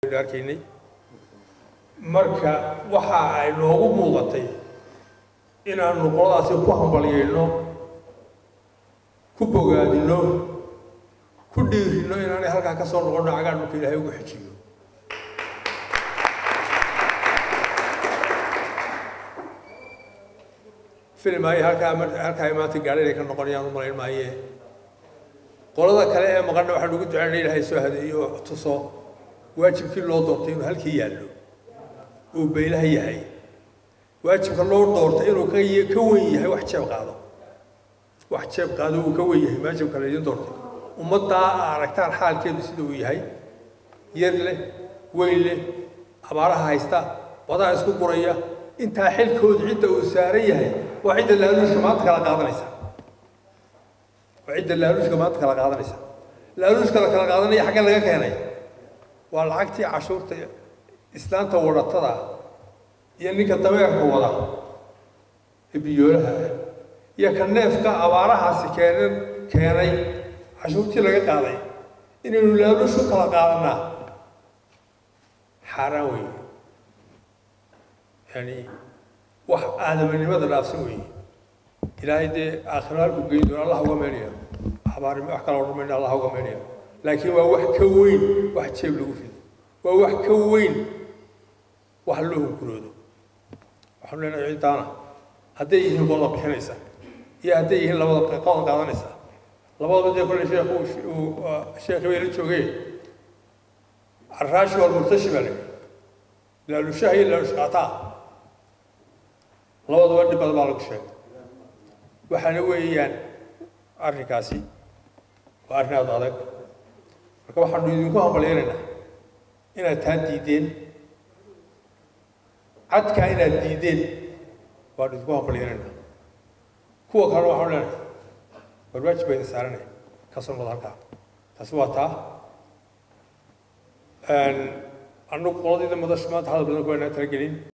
waynu arkaynay marka waxa ay noogu muuqatay inaanu qoladaasi ku hambalyayno ku bogaadino ku dhiirino inaanay halkaa ka soo noqonno cagaa dhulka ilaahay ugu xejiyo filim ay halkaa halkaa ay maanta gaadhay inay ka noqonayaan u malayn maaye qolada kale ee maqanna waxaan ugu ducaynay ilaahay soo hadeeyo tuso waajibkii loo doortay inuu halkii yaallo uu baylaha yahay waajibka loo doortay inuu ka ka wen yahay wax jeeb qaado wax jeeb qaado uu ka wen yahay waajibka la idin doortay ummaddaa aragtaan xaalkeedu sida uu yahay yar leh weyn leh abaaraha haysta wadaha isku guraya intaa xilkooda cidda uu saaran yahay waa cidda laaluushka maanta kala qaadanaysa waa cidda laaluushka maanta kala qaadanaysa laaluushka la kala qaadanaya xagga laga keenay waa lacagtii cashuurta islaanta wadatada iyo ninka dameerka wada ee biyoolaha iyo ka neefka abaarahaasi keenan keenay cashuurtii laga qaaday inaynu laaluushu kala qaadanaa xaaraan weeye yani wax aadamanimada dhaafsan weeye ilaahay dee aakhiro halku geyn doona allah uga meelaya abaari wax kala odhan mayna allah uga meelaya laakiin waa wax ka weyn wax jeeb lagu rido waa wax ka weyn wax loo hunguroodo waxaanu leenahay ciddaana hadday yihiin qolada bixinaysa iyo hadday yihiin labada qodan qaadanaysa labadaba dee kolle sheekh uu sheekhi bay la joogeen carraashi walmurtashi baa la yidhi laalushaha iyo laalushqaataa labadaba dhib badan baa lagu sheegay waxaana weeyaan arrinkaasi waa arrin aada adag marka waxaanu idinku hambalyaynaynaa inaad taa diideen cadkaa inaad diideen waanu idinku hambalyaynaynaa kuwa kalena waxaanu leenahay barbaajib bayna saaranay ka soo noqda halkaa taasi waa taa annagu qoladayda madashu maanta hadal badan ku waynaa talagelin